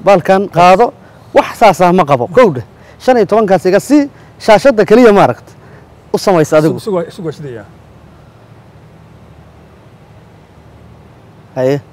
baalkan qaado wax saasah ma qabo kowdhe shan iyo tobankaas iga sii shaashadda keliya maaragta u samaysa adigu isugu waa sidaya haye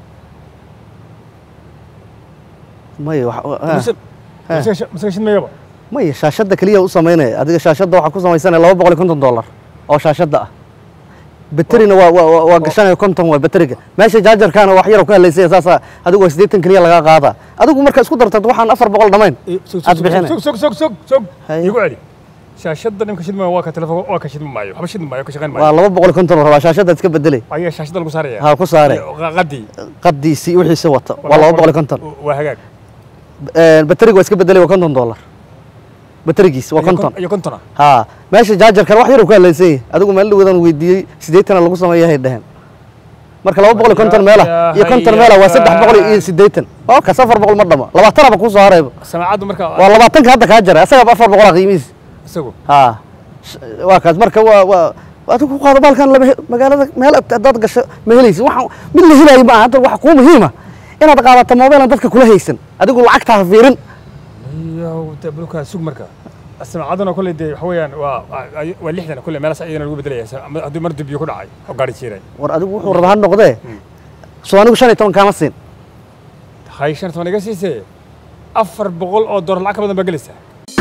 maya wax masaga shidmayaba maya shaashadda keliya u samaynaya adiga shaashadda waxaa ku samaysanaya laba boqol iyo konton dollar oo shaashadda ah baterina waa waa waa- waa gashanaya konton waa bateriga meesha jaajarkaana wax yar oo ka halaysaya saasaa adigu waa siddeetan keliya lagaa qaadaa adigu marka isku dartad waxaan afar boqol dhamayn Aad bixinay. sug sug sug sug sug Haye. igu celi shaashadda nimka shidmaya waa ka telefoon waa ka shidmi maayo waxba shidmi maayo ka shaqayn waa maayo laba boqol iyo konton oo rabaa shaashadda iska bedelay ayaa shaashadda lagu saaraya ha ku saare qadii qadiisii wixiisi wata waa laba boqol iyo konton waa hagaag bateriga waa iska bedelay waa konton dollar baterigiis waa konton iyo kontona haa meesha jaajarkan wax yar uu ka hadlaysan yahay adigu meel dhawadan weydiiyey siddeetana lagu sameeyahay dheheen marka laba boqol iyo konton meela iyo konton meela waa saddex boqol iyo siddeetan oo kas afar boqol ma dhama labaatanaba kuu soo harayba samaacaddu marka waa labaatanka hadda kaa jaray asagaba afar boqolaa qiimihiis isagu haa sh- waa kaas marka waa waa waa adigu ku qaado baalkan lama he- magaalada meel ag- haddaad gasho ma helaysid waxaan mid la helaayo ma aha hadda waxa kuu muhiima inaad qaadato moobeelan dadka kula haysan adigu lacagta ha fiirin iyo bulka sug marka samaacaduna kolley dee waxa weeyaan waa waa- waa lixdan kolley meelaas iyadana lagu bedelaya Ama haddii mar dubiyo ku dhacay oo gaari jiiray war adigu wuxuu rabaa ha noqdee soo anigu shan iyo toban kaama siin hay shan toban iga siisee afar boqol oo doolar lacag ka badan baa gelaysaa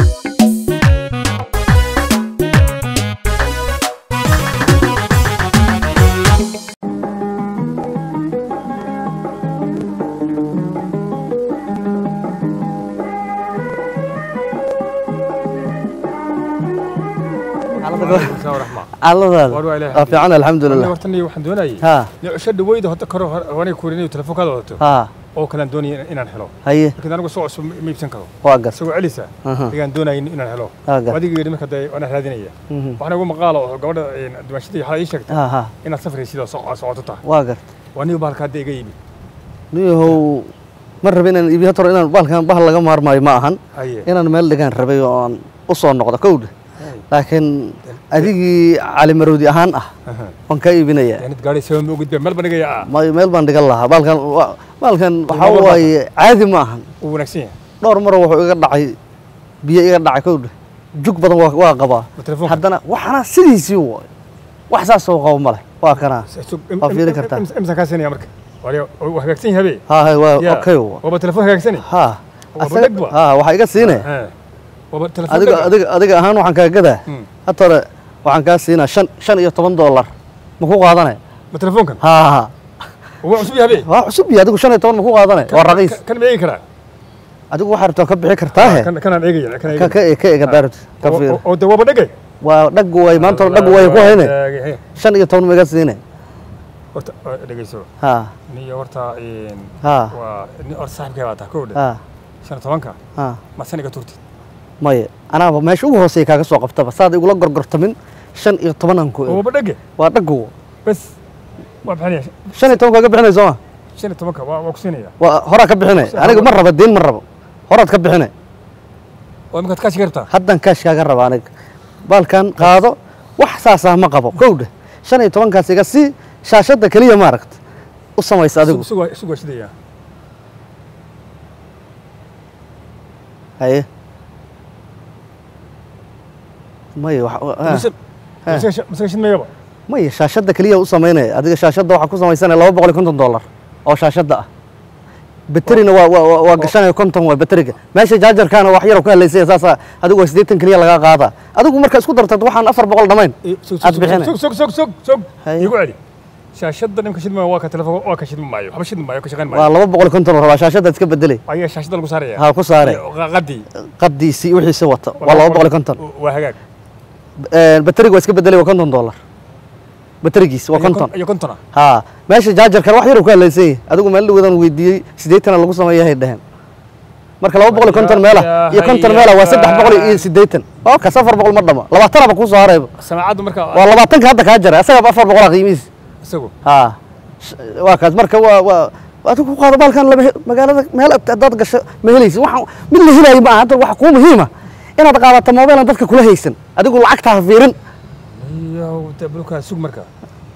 raxma xaaladaada War waa Ilaahay waa fiican alxamdulilah hortani waxaan doonayay haa nicosho dhaweyda hadda karo wanay kuurinayo telefoonkaada wadato haa oo kalaan doonaya inaan helo haye laakiin anigu soo cusub ma iibsan karo waa gas isagoo celisa Aha. ayaan doonaya inaan helo Waa gar- adiga yidhi marka dee waana raadinaya Mhm. waxaana ugu maqaalo oo gabadha dumaashadii xalay ii sheegtay haa haa inaad safraysid oo soco- socoto tahay waa gart waa niyo bahalka hadda iga iibi niyahow ma rabin inaan iibiyo hata hore inaan baalkan bahal laga maarmaayo ma ahan haye inaan meel dhigaan rabay oo aan u soo noqdo kowdha laakiin adigii calimaroodi ahaan ah waan kaa iibinayaa yaanid gaari sabab ma ogid meel banigaya ah may meel baan dhigan lahaa baalkan wa- baalkan waxaa Meel baan waaye caadi ma ahan uu wanaagsan yahay dhowr mar wuxuu iga dhacay biyo iga dhacay kowdha jug badan waa waa qabaa Ma telefoonka? haddana waxana sidiisii waay wax saasoo qabo ma leh waa kanaa Waa fiiri kartaa. imsaan kaa siinaya marka Waa- waa hagaagsan yahay habe haa hay waa Ya. okay wa waaba telefoon hagaagsani haa Waa asaga- badhag ba? haa waxaa iga siine Eh. waaba telefoon adiga dhaga. adiga adiga ahaan waxaan kaa gadaa Hmm. hata hore waxaan kaa siinaa shan shan iyo toban dollar ma ku qaadanay ma telefoonkan haa haa waa cusub yahay habe waa cusub iyo adigu shan iyo toban ma ku qaadanay waa raqiis kan ma eegi karaa adigu waxaa rabtaa ka bixi kartaahe kan kanaan eegaya kan ka ka ka ega daarut ka Oo- fiir oo- oo de waaba dhagay waa dhaggu way maanta hore dhaggu way ku hayne shan iyo toban ma iga siine horta oo dhegeyso haa niyo horta een, haa waa ni or saaxibkay baa tahay kowdha haa shan iyo tobanka haa ma saniga turtid maya anaaba meesha ugu hooseeya kaaga soo qabtaba saad igula gorgortamin shan iyo tobanaan ku oo waaba dhage waa dhaggu bas waa bixinaya shan iyo toban kaaga bixinay sooma shan iyo tobanka waa waa ku siinaya waa horaa ka bixinay aniga ma raba diin ma rabo horaad ka bixinay oo imikaad kaa shigartaa haddan kaash kaaga raba aniga baalkan qaado wax saasah ma qabo kowdha shan iyo tobankaas iga sii shaashadda keliya maaragta u samaysa adigu isugu waa- isugu waa sidaya haye maya wax haa. Mise- Ha. mise- mise shidmayaba maya shaashadda keliya u samaynaya adiga shaashadda waxaa ku samaysanaya laba boqol iyo konton dollar oo shaashadda ah baterina waa waa waa- waa gashanaya konton waa bateriga meesha jaajarkaana wax yar oo ka halaysaya saasaa adigu waa siddeetan keliya lagaa qaadaa adigu marka isku dartad waxaan afar boqol dhamayn Aad bixinay. sug sug sug sug sug Haye. igu celi shaashadda nimka shidmaya waa ka telefoon waa ka shidmi maayo waxba shidmi maayo ka shaqayn waa maayo laba boqol iyo konton oo rabaa shaashadda iska bedelay ayaa shaashadda lagu saaraya ha ku saare Iyo qadii qadiisii wixiisi wata waa laba boqol iyo konton waa hagaag bateriga waa iska bedelay waa konton dollar baterigiis waa Iyo konton iyo kontona haa meesha jaajarkan wax yar uu ka hadlaysan yahay adigu meel dhawadan weydiiyey siddeetana lagu sameeyahay dheheen marka laba boqol iyo konton meela iyo konton meela waa saddex boqol iyo siddeetan oo kas afar boqol ma dhama labaatanaba kuu soo harayba samaacaddu marka waa labaatanka hadda kaa jaray asagaba afar boqolaa qiimihiis isagu haa sh- waa kaas marka waa waa adigu ku qaado baalkan lama he- magaalada meel ag- haddaad gasho ma helaysid waxaan mid la helaayo ma aha hadda waxa kuu muhiima inaad qaadato moobeelan dadka kula haysan adigu lacagta ha fiirin iyo de bulka sug marka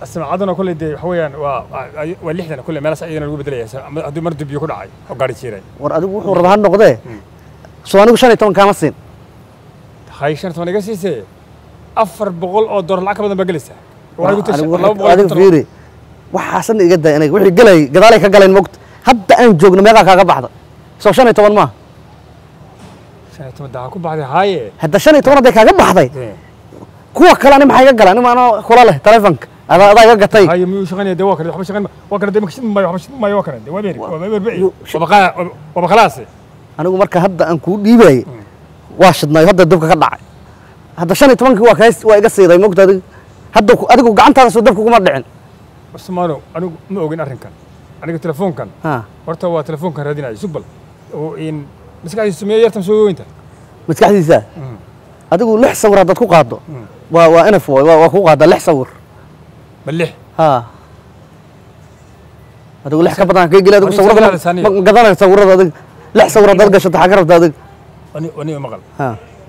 asmaacaduna kolley dee waxa weeyaan waa waa- waa lixdan kolley meelaas iyadana lagu bedelaya ama haddii mar dubiyo ku dhacay oo gaari jiray war adigu wuxuu rabaa ha noqdee soo anigu shan iyo toban kaama siin hay shan toban iga siisee afar boqol oo doolar lacag ka badan baa gelaysaa waxay ku tashay Adigu laba boqol iyo adigu konton fiiri waxaasan iga day aniga wixii galay gadaalay ka galeen mogta hadda aan joogno meeqaa kaaga baxda soo shan iyo toban maaha shan iyo toban daa ku baxday haaye hadda shan iyo toban hadday kaaga baxday kuwa kale ani maxaa iga galaan ima anoo kula leh telefonka adaa adaa iga gatay haaye miyuu shaqaynaya dee waa kale waxba shaqayn waa kale dee makashid maayo waxba shid maayo waa kale dee waa beeri waa beeri beeri yu- waa baqaa waa baqalaasi anigu marka hadda aan kuu dhiibayay waa shidnaayo hadda dabka ka dhacay hadda shan iyo tobankii waa kaas waa iga siiday mogta adigu hadda ku- adigu gacantaada soo dabka kuma dhicin Usmaano anigu ma ogin arrinkan aniga telefoonkan ha horta waa telefoonkan raadinayo sugbal oo in maskaxdiisu sameeyo yartan soo weynta maskaxdiisa adigu lix sawir haddaad ku qaaddo waa waa enaf waay waa waa ku qaaddaa lix sawir ma lix ha adigu lix ka badan kay geli adigu Aniga sawirada sawirada ma saaniya. ma gadanay sawirada adig lix sawir haddaad gashato xaa ka rabta adig ani ani maqal ha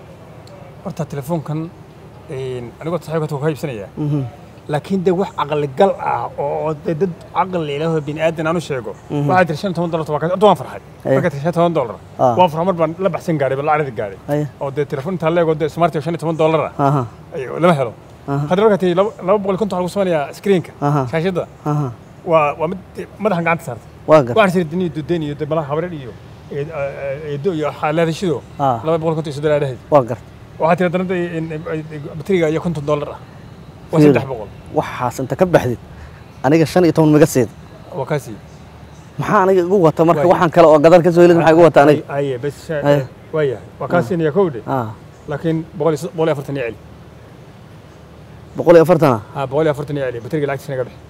horta telefoonkan een anigoo saaxiibka ka iibsanaya laakiin dee wax caqli gal ah oo dee dad caqli leh oo bini aadan aan u sheego waxaa tiri shan iyo toban dollar waa horta waan farxay Aye. marka tiri shan iyo toban dollar Ah. waan farxay mar baan la baxsan gaaray bal lacagdi gaaray Aye. oo dee telefoon intaa leego dee smart shan iyo toban dollar ah aha ay- lama helo hadda marka tii laba laba boqol iyo konton waxaa lagu sameynayaa screenka Aha. shaashadda aha waa waa mid dee madaxan gacanta saartay waa gar waxaan siri diniyo dudeen iyo dee malaha habreer iyo eedo iyo xaalaadashido Ah. laba boqol iyo konton iyo soddon aadhahayd waa gar waxaa tiri haddana dee in- in- bateriga iyo konton dollar ah waa Fiiri. saddex boqol waxaas inta ka baxdid aniga shan iyo toban maga seed waa kaasii maxaa aniga igu wata marka Waay. waxaan kale oo gadal ka soo helid maxaa igu wata aniga aye bes Aye. waa yahay waa kaasiinaya kowdhe ah laakiin boqol iyo boqol iyo afartan iyo celi boqol iyo afartana ha boqol iyo afartan iyo celi bateriga lacagtiisa naga bixi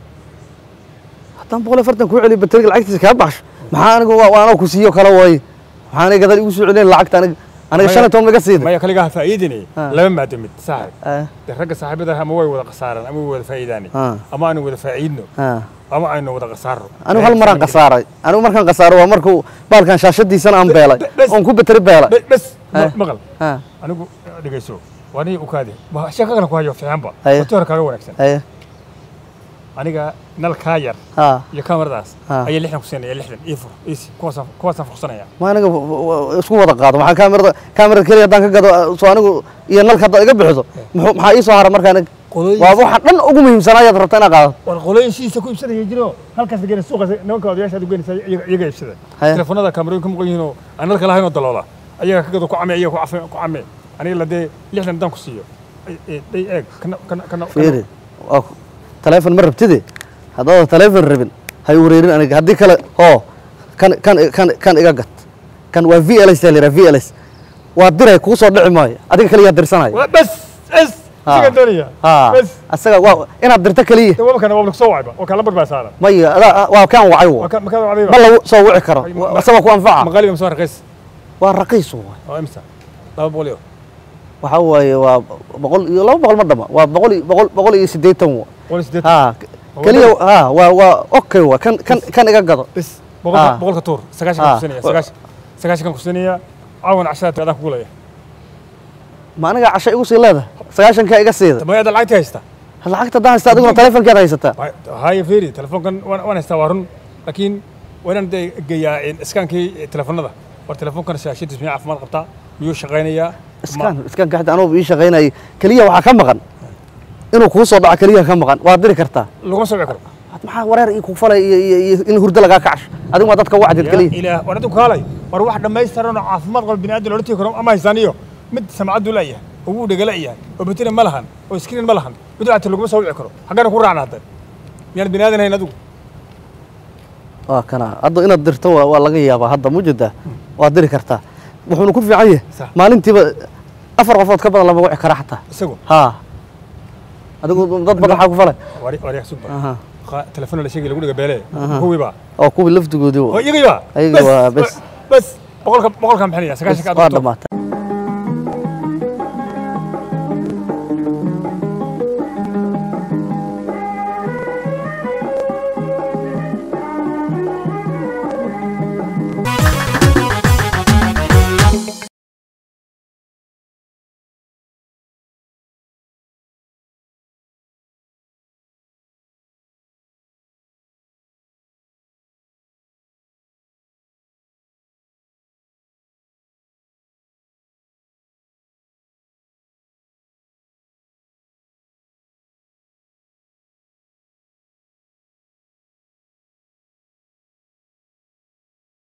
haddaan boqol iyo afartan kuu celiyo bateriga lacagtiisa kaa baxsho maxaa anigu waa anoo ku siiyo kale waaye maxaa aniga gadal igu soo celinayn lacagta aniga aniga shan iyo toban maga siiday maya kaligaa faa'iidinay Ah. laba maado mid saaxib ah dee ragga saaxiibada ama way wada khasaaraan ama way wada faa'iidaanay Ah. ama aanu wada faa'iidno ah ama aynu wada khasaaro anigu hal maraan khasaaray anigu markaan khasaaro waa markuu baalkan shaashadiisana aan beelay bes- oon ku bateri beelay Be- bes Aye. maqal ah anigu dhegeyso waa nin u kaadi waa sheeko kale ku hayo fiicanba Aye. wati hore kaaga wanaagsan aye aniga nal kaa yar ah iyo kamaradaas Ah. ayaa lixdan ku siinaya lixdan ii fur iisi kuwaasaan kuwaasaan fursanaya ma aniga w- w- isku wada qaado maxaa kaamirada kaamirada keliya haddaan ka gado soo anigu iyo nalka haddaad iga bixiso muxuu maxaa ii soo hara marka aniga Qolooyin- waa waxaan dhan ugu muhiimsanaa ayaad rabta inaad qaadato war qolooyin shiisa ku iibsanaya jiro halkaas la geenay suuqa nimanka odayaasha aad u geenaysa iyaga iyaga iibsada Haye. telefoonada kaamirooyin ka muuqan yihiin oo aan nalka lahayn oo daloola ayaga ka gado ku came iyaga ku cafe ku came aniga la dee lixdan haddaan ku siiyo ay- ay- day eeg kana kana kana fiiri waa ku- taleefon ma rabtide haddaadan taleefon rabin hay wareerin aniga haddii kale oo kan kan kan kan iga gat kan waa v l s la v l s waa diray kuu soo dhici maayo adiga kaliyaa dirsanayo Wa- bes bes Ah. siga doonaya ha bes asaga waa inaad dirto keliya dee waba kana waa lagu soo wacayba waa kaa lambar baa saaran maya adaa waa kaan wacay wo waa ka makaa wacdayba ma lagu soo wici karo Ma- ma- asagoo ku anfaca maqaaliba masoo raqiis waa raqiis waay oo imsa laba boqol iyo waxaa waaye waa boqol iyo laba boqol ma dhama waa boqol iyo boqol boqol iyo siddeetan wa boqol iyo siddeetan ha keliya ha waa waa okay wa kan kan kan iga gado bes boqolka Ah. boqolka tuur sagaashan Ah. kan kusinaya sagaashan sagaashan kan kusinaya caawan cashada adaan kugu leeyahay ma aniga casho igu sii leedahay sagaashankaa iga siida tamayada lacagti haysta lacagta haddaan haysta adiguna taleefonkeeda haysataa haya feri telefoonkan waan waan haystaa waa run laakiin waa inaan dee geeyaa iskaankii telefoonada war telefoonkan shaashadiis miyuu caafimaad qabtaa miyuu shaqaynayaa iskaan iskaanka xita anugu ii shaqaynayay keliya waxaa ka maqan inuu kuu soo dhaco keliya ka maqan waad diri kartaa laguma soo wici karo maxaa wareer ii ku falay iyo iyo iyo in hurdo lagaa kacsho adigu waa dadka wacdid yaa keliya ilaah war adinku kaalay war wax dhammaystiran oo caafimaad qaba bini'aadan loola tegi karo ama haystaan iyo mid samcaddu leeyahay oo wuu dhegala yahay oo bateri ma lahan oo screen ma lahan mid lacagta laguma soo wici karo xaggana ku raacna hadda miyaan bini'aadan hayn adigu waa kana hadda inaad dirto waa waa laga yaabaa hadda mujida waad diri kartaa wuxuuna ku fiican yahay Sax. maalintiiba afar qofood ka badan lama wici kara xataa isagu ha adigu dad badan waxaa ku falay wari wari suba aha telefoon la sheegay lagu dhiga beele kuwii baa oo kuwii laftigoodii oo wa- iyagii baa Ayagii waa bes. bes boqolka boqolka maxay sagaashanka waa dhamaatay